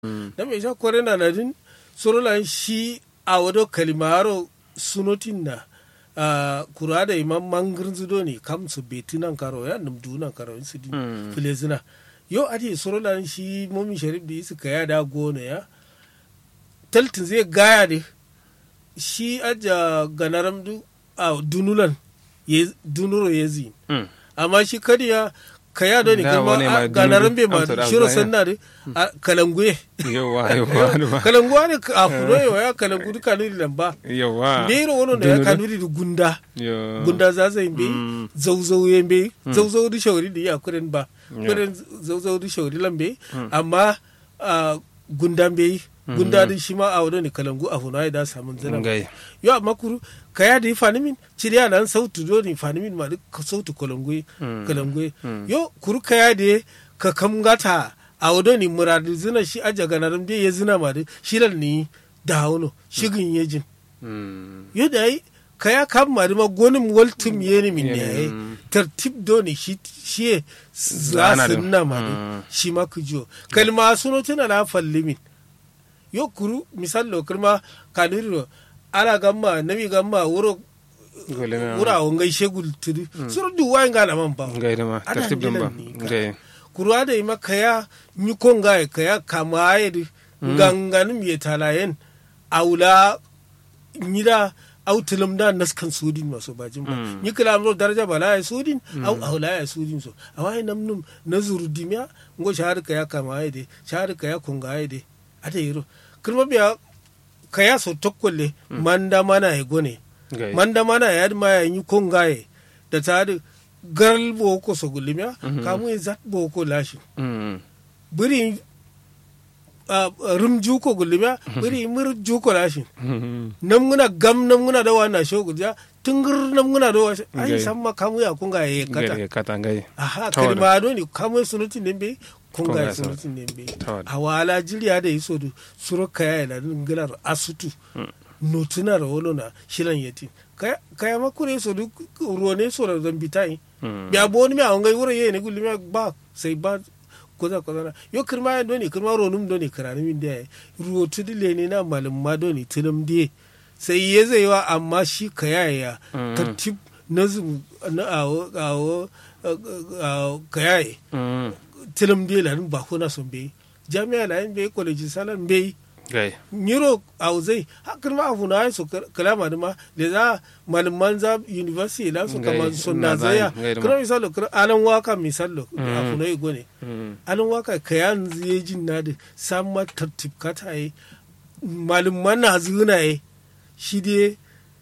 da me sha kore na nadin sorolan shi a wado kalimaro sunotin na uh, kura da imam mangir zido ne kam su beti nan karo ya num du nan karo su din filezina yo ati sorolan shi momi sharif da isu kaya da gona ya taltin zai gaya de shi aja ganaram du a dunulan ye dunuro yezi amma shi kadiya kaya do ni Da, wani ma kuma ganaran be ma dunuru, amsa da shiro azaya. sanna de a kalanguye yawa yawa kalanguwa ne a funo yawa ya kalangu duka nuri lamba yawa ndiro wono da ya kanuri da gunda Yo. gunda za zai be Mm. zauzau ya be zauzau da shauri da ya kuren ba Yeah. kuren zauzau da shauri lambe amma a gunda be gunda da shi ma a wado ne kalangu a funo ya da samun zana ngai yo amma kuru kaya da fanimin ciriya nan sautu do ni fanimin ma duk sautu kolongwe kolongwe yo kuru kaya da ka kamgata a wado ni muradu zina shi aja ganaram de ya zina ma da shiral ni da hauno shigin yejin Mm. yo da yi kaya kam ma da ma gonin waltum yeni min ne Yeni, yayi mm. tartib do ni shi shi za Zana su din. na ma Mm. da shi ma ku jo kalma suno tana na fallimin yo kuru misal lo kirma kaniro ala gamma nabi gamma wuro Gole na- wura on gaishe gultiri suru du wayin gana man ba ngai da ma Ana tartib din ba dilan ni ka. ngai kuru ada ima kaya ni konga kaya kama ayedi ganganum ye talayen aula nyida au tilim da naskan sudin maso bajin ba Mm. ni kila amro daraja bala ya sudin au aula ya sudin so awai namnum nazuru dimya ngo shahar kaya kama ayede shahar kaya konga ayede ada yiro kirma biya kaya so tokkolle manda mana ya gone ngai manda mana ya ma ya yi kongaye da ta da garal boko so gulimiya kamu ya zat boko lashi Mm. biri a rum juko gulimiya biri mir juko lashi Mm. nam nguna gam nam nguna da wana sho gulja tungur nam nguna da wa ai Okay. samma kamu ya kongaye ngai kata da kata ngai aha Tawada. kalma do ni kamu sunuti nembe kongaye Kongaye sunuti nembe Tawada. awala jiriya da iso du suro kaya ila ngilar asutu notuna da wolo na shilan yeti kaya kaya makure so du ruwane so da zambitai Mm. biya boni mi awon gai wuro ye ne gulli mi ba sai ba koza koza na yo kirma ya doni kirma ronum doni kirani min da ruwo tudi le ne na malum ma doni tilum die sai ye zai wa amma shi kaya ya Mm. tartib na zum na awo awo awo kaya ya Mm. tilum die la ba ko na son be jami'a la be college salan be ngai nyiro auzai hakan ma abu na so kalama da ma da za malaman za university la su Ngai, kama sun na na zaya zai, ngai da ma. kira misalo kira alan waka misalo abu na igo ne Mm. alan waka kayan zai jin na da samma tartib kata yi malaman na zuna yi shi dai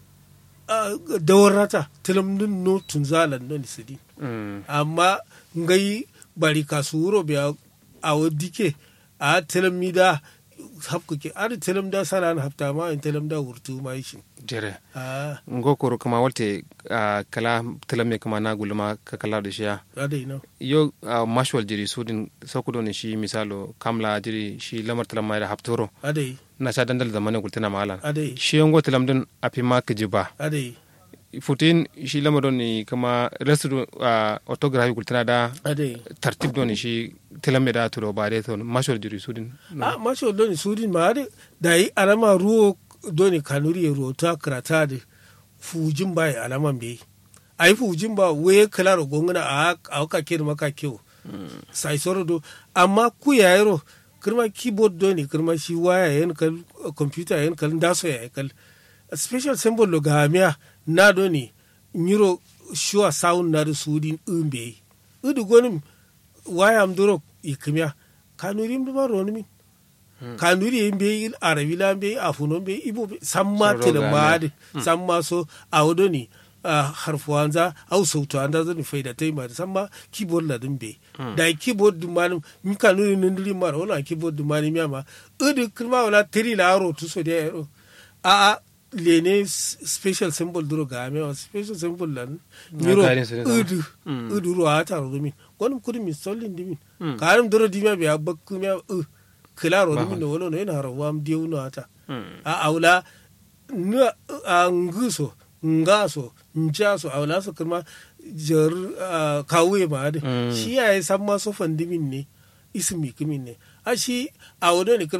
dawar rata tilamdin no tun zalan don sidi Mm. amma ngai bari kasu wuro biya a dike a telam mi da hapku ke ari telam da sana na hafta ma in telam da wurtu ma shi jere a ngo koro kama walte ah, kala tilame kama na gulma ka kala da shiya ada ina yo ah, mashwal jiri sudin sakudo ne shi misalo kamla jiri shi lamar tilama da haftoro ada yi na sha dandal zamane gultina malan ada yi shi yango tilam din api ma ka jiba ada yi futin shi lamar don ni kama restu uh, autography gultina da ada yi tartib don ni shi tilame da turo ba dai to mashwal jiri sudin a maso doni sudin ma ada da yi alama ruwo doni kanuri ya ruwo ta karata da fujin ba ya alaman bai a yi fujin ba we kalaro gongana a a ka ke da maka kewo sai soro do amma ku ya yaro kirma keyboard do ni kirma shi waya yan kal computer yan kal ndaso ya kal special symbol lo gamia na do ni nyiro sure sound na da sudin umbe udu gonim waya am duro ikimya kanuri mbi ma roni min kanuri yin be arabi la be afuno be ibo be samma So tele roga maade samma so awdo ni ah, harfu anza au sautu anza zo ni faida tai ma samma keyboard la dum be da keyboard dum manum mi kanuri nindiri mar wala keyboard dum mani mi ama udu kirma wala tiri la ro tu so de ro a a lene s- special symbol duro ga me wa special symbol lan nyiro garin su ne zama. udu udu ro ata ro min gonum kudi mi sollin dimin karim duro dimya be abakku mi u kilaro dimin no wono no ina haro wam diu no ata a aula na a nguso ngaso njaso awla so kuma jar kawuye ma ade Mm. shi ya san ma so fandimin ne ismi kimin ne ashi a wado ni